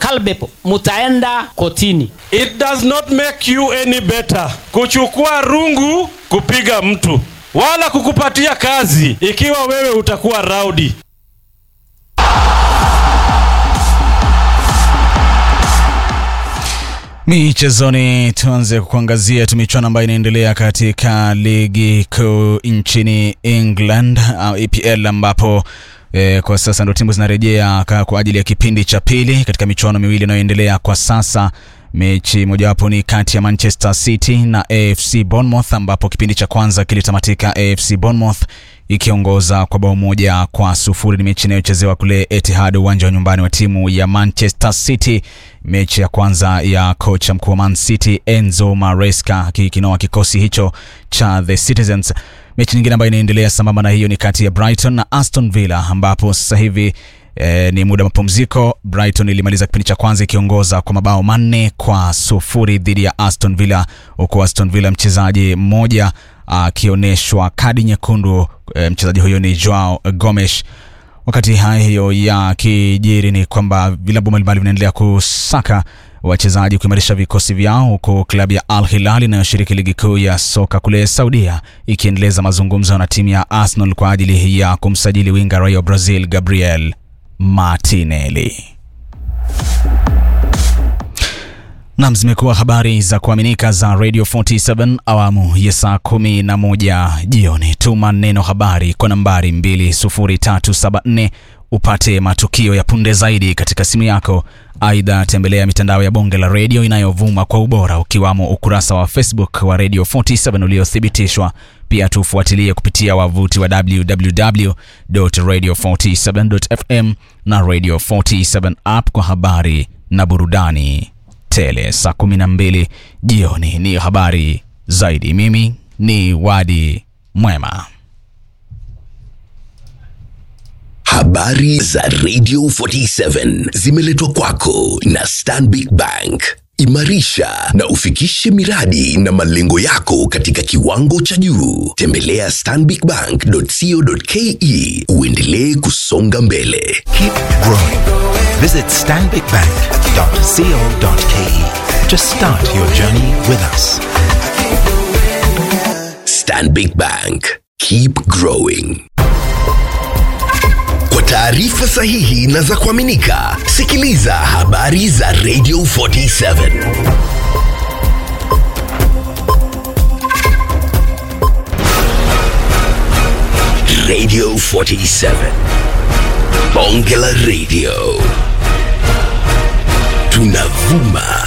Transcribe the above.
Kalbepo, mutaenda kotini. It does not make you any better kuchukua rungu kupiga mtu wala kukupatia kazi ikiwa wewe utakuwa rowdy. Michezoni, tuanze kuangazia tu michuano ambayo inaendelea katika ligi kuu nchini England uh, EPL ambapo eh, kwa sasa ndo timu zinarejea ka- kwa ajili ya kipindi cha pili katika michuano miwili inayoendelea kwa sasa. Mechi mojawapo ni kati ya Manchester City na AFC Bournemouth ambapo kipindi cha kwanza kilitamatika AFC Bournemouth ikiongoza kwa bao moja kwa sufuri. Ni mechi inayochezewa kule Etihad, uwanja wa nyumbani wa timu ya Manchester City. Mechi ya kwanza ya kocha mkuu wa Man City Enzo Maresca akikinoa kikosi hicho cha The Citizens. Mechi nyingine ambayo inaendelea sambamba na hiyo ni kati ya Brighton na Aston Villa ambapo sasa hivi E, ni muda wa mapumziko. Brighton ilimaliza kipindi cha kwanza ikiongoza kwa mabao manne kwa sufuri dhidi ya Aston Villa, huku Aston Villa mchezaji mmoja akionyeshwa kadi nyekundu. E, mchezaji huyo ni Joao Gomes. Wakati hayo yakijiri ni kwamba vilabu mbalimbali vinaendelea kusaka wachezaji kuimarisha vikosi vyao, huku klabu ya Al Hilal inayoshiriki ligi kuu ya soka kule Saudia ikiendeleza mazungumzo na timu ya Arsenal kwa ajili ya kumsajili winga raia wa Brazil Gabriel Martinelli. Nam, zimekuwa habari za kuaminika za Radio 47 awamu ya saa kumi na moja jioni. Tuma neno habari kwa nambari 20374 upate matukio ya punde zaidi katika simu yako. Aidha, tembelea mitandao ya bonge la redio inayovuma kwa ubora ukiwamo ukurasa wa Facebook wa Radio 47 uliothibitishwa. Pia tufuatilie kupitia wavuti wa www.radio47.fm na Radio 47 app kwa habari na burudani tele. Saa 12 jioni ni habari zaidi. Mimi ni Wadi Mwema. Habari za Radio 47 zimeletwa kwako na Stanbic Bank. Imarisha na ufikishe miradi na malengo yako katika kiwango cha juu. Tembelea stanbicbank.co.ke uendelee kusonga mbele. Keep growing. Visit stanbicbank.co.ke to start your journey with us. Stanbic Bank. Keep growing. Kwa taarifa sahihi na za kuaminika, sikiliza habari za Radio 47. Radio 47. Bonge la Radio. Tunavuma